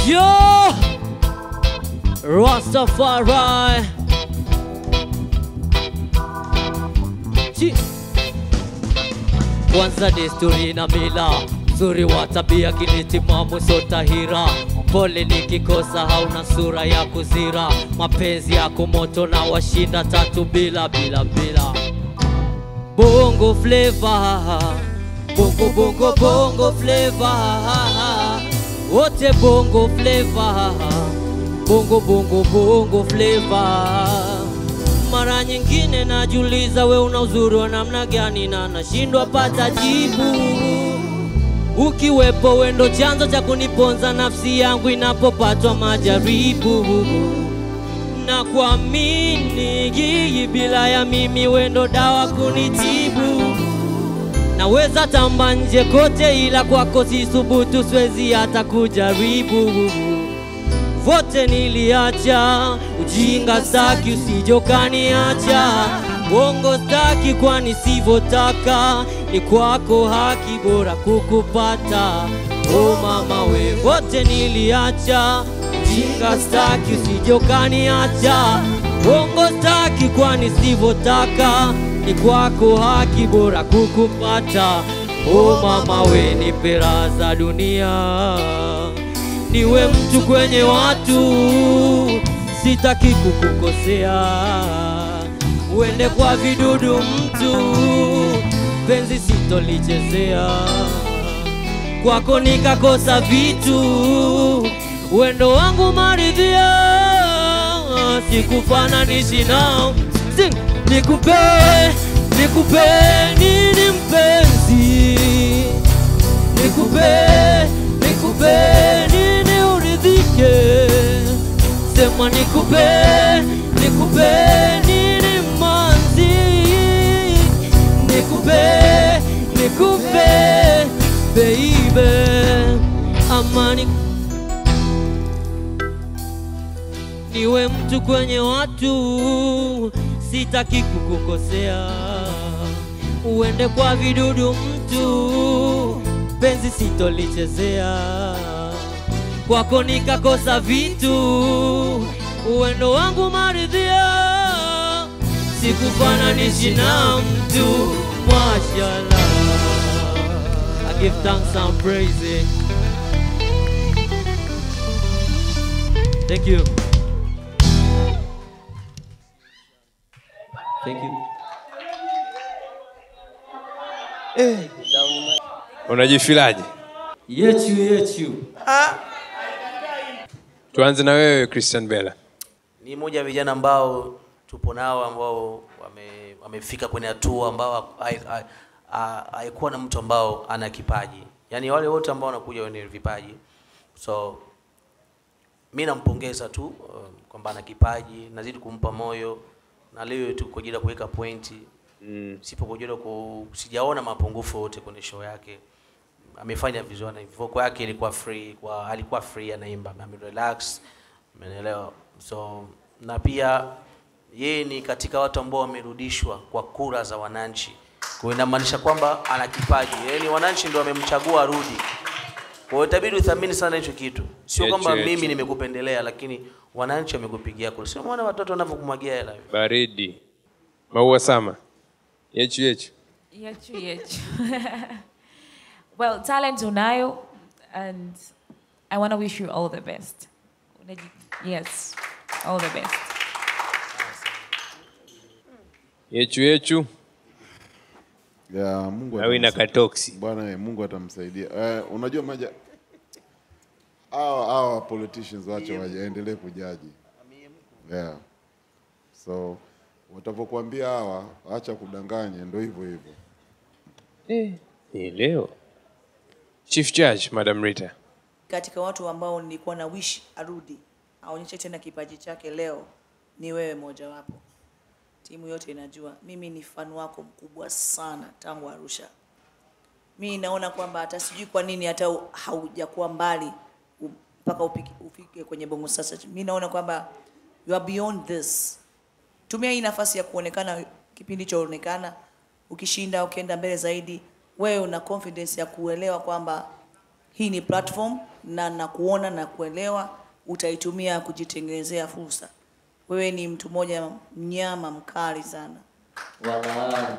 Yo! Rastafari. Chi- Kwanza desturi na mila, uzuri wa tabia kilitimamu sotahira. Pole nikikosa, hauna sura ya kuzira. Mapenzi yako moto na washinda tatu bila bila bila. Bongo flavor, bongo bongo bongo flavor, wote bongo flavor, bongo bongo bongo flavor. Mara nyingine najiuliza we una uzuri wa namna gani, na nashindwa pata jibu. Ukiwepo wendo chanzo cha kuniponza nafsi yangu inapopatwa majaribu na kuamini gigi bila ya mimi wendo dawa kunitibu. Naweza tamba nje kote, ila kwako sisubutu, siwezi hata kujaribu. Vote niliacha, ujinga staki, usijokaniacha Bongo staki, kwani sivotaka ni kwako haki, bora kukupata. O mama we, vote niliacha, ujinga staki, usijokaniacha Bongo staki, kwani sivotaka ni kwako haki, bora kukupata. O mama we, nipe raha za dunia niwe mtu kwenye watu, sitaki kukukosea, uende kwa vidudu mtu, penzi sitolichezea, kwako nikakosa vitu, wendo wangu maridhia, sikufananishi nao, Sing! nikupe nikupe nini mpenzi nikupe nikupe nini uridhike, sema nikupe nikupe nini manzi, nikupe nikupe baby, amani niwe mtu kwenye watu, sitaki kukukosea, uende kwa vidudu mtu, penzi sitolichezea, kwako nikakosa vitu, uendo wangu maridhia, sikufananishi na mtu, mashallah. I give thanks and praise. Thank you. Thank you. Unajifilaje? Yechu yechu. Tuanze na wewe Christian Bella. ni moja ya vijana ambao tupo nao ambao wame, wamefika kwenye hatua ambao hai- hai- ha- haikuwa na mtu ambao ana kipaji yaani wale wote ambao wanakuja wenye vipaji so mi nampongeza tu um, kwamba ana kipaji nazidi kumpa moyo na leo tu kwa ajili ya kuweka pointi mm. sipo kwa ajili ya ku sijaona mapungufu yote kwenye show yake amefanya vizuri na vocal yake ilikuwa free kwa alikuwa free anaimba ame relax umeelewa so na pia yeye ni katika watu ambao wamerudishwa kwa kura za wananchi kwa hiyo inamaanisha kwamba ana kipaji yaani wananchi ndio wamemchagua arudi kwa hiyo itabidi uthamini sana hicho kitu sio Yechu, kwamba yechu. mimi nimekupendelea lakini wananchi wamekupigia kura sio mwana watoto wanavyokumwagia hela hivi Baridi. Maua Sama. Yechu yechu. Yechu, yechu. well, talent unayo, and I want to wish you all the best. Unaji- Yes, all the best. Yechu yechu. ya Mungu Awina atamsa- katoksi. bwana eh, Mungu atamsaidia. Eh, unajua maja hawa hawa politicians wache waendelee kujaji. Yeah. So watavyokuambia hawa acha kudanganya, ndio hivyo hivyo. Eh, ni leo. Chief Judge, Madam Rita. katika watu ambao nilikuwa na wish arudi aonyeshe tena kipaji chake leo ni wewe mojawapo timu yote inajua mimi ni fan wako mkubwa sana tangu arusha mi naona kwamba hata sijui kwa nini hata u- haujakuwa mbali u- mpaka upike, ufike kwenye bongo sasa mi naona kwamba you are beyond this tumia hii nafasi ya kuonekana kipindi chaonekana ukishinda ukienda mbele zaidi wewe una confidence ya kuelewa kwamba hii ni platform na nakuona na kuelewa utaitumia kujitengenezea fursa. Wewe ni mtu mmoja mnyama mkali sana. Wala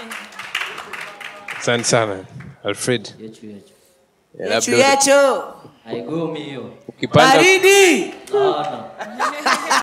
Asante sana Alfred. yechu yechu. Eh, Yechu labda yecho Haigomi hiyo. ukipanda baridi. Sana.